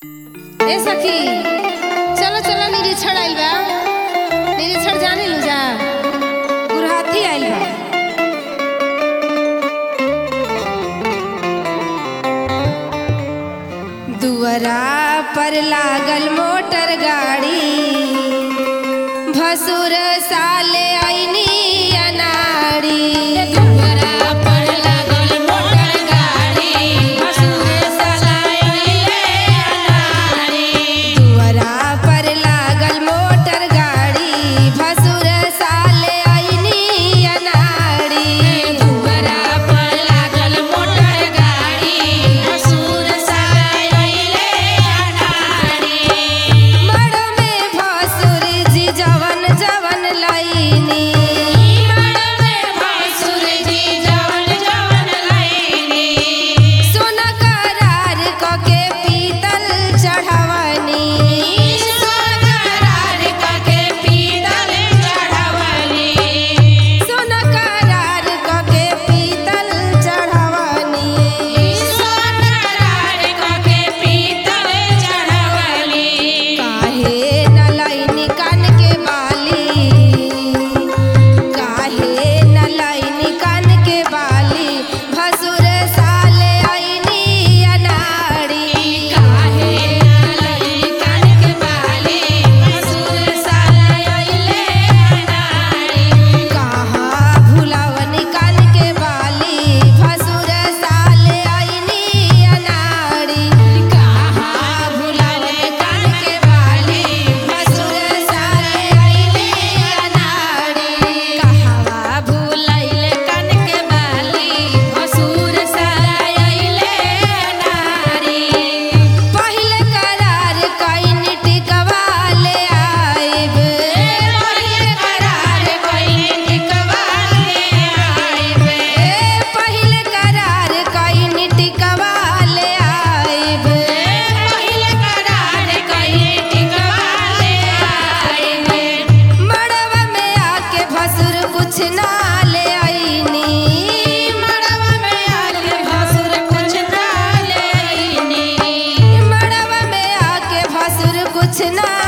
ए सखी चलो चलो निरीक्षण आइल बा निरीक्षण जाने लू जा गुरहाथी आइल बा दुअरा पर लागल मोटर गाड़ी भसुर साले आईनी अनाड़ी दुअरा पर लागल मोटर गाड़ी भसुर साले आईनी अनाड़ी दुअरा पर लागल मोटर गाड़ी भसुर साले आईनी अनाड़ी दुअरा पर लागल मोटर गाड़ी भसुर साले आईनी अनाड़ी मड़ में भसुर जी जवन जवन लईनी मड़ में भसुर जी जवन जवन लईनी सोना करार कके पीतल चढ़वनी सोना करार कके पीतल चढ़वनी सोना करार कके पीतल चढ़वनी सोना करार कके पीतल चढ़वनी काहे न लईनी कान के बाली काहे न लईनी कान के बाली भसुर साले आईनी अनाड़ी काहे न लईनी कान के बाली भसुर साले आईले अनाड़ी कहाँ भुलावनी कान के बाली भसुर साले आईनी अनाड़ी कहाँ भुलावनी कान के बाली भसुर साले आईनी अनाड़ी कहवा भुलाइले कान के बाली भसुर साले आईले अनाड़ी पहिले करार कइनी टिकवा ले आइब पहिले करार कइनी टिकवा ले आइब पहिले करार कइनी टिकवा ले आइब पहिले करार कइनी टिकवा ले आइब मड़वा में आके भसुर कुछ ना ले आईनी मड़वा में आके भसुर कुछ ना ले आईनी मड़वा में आके भसुर कुछ ना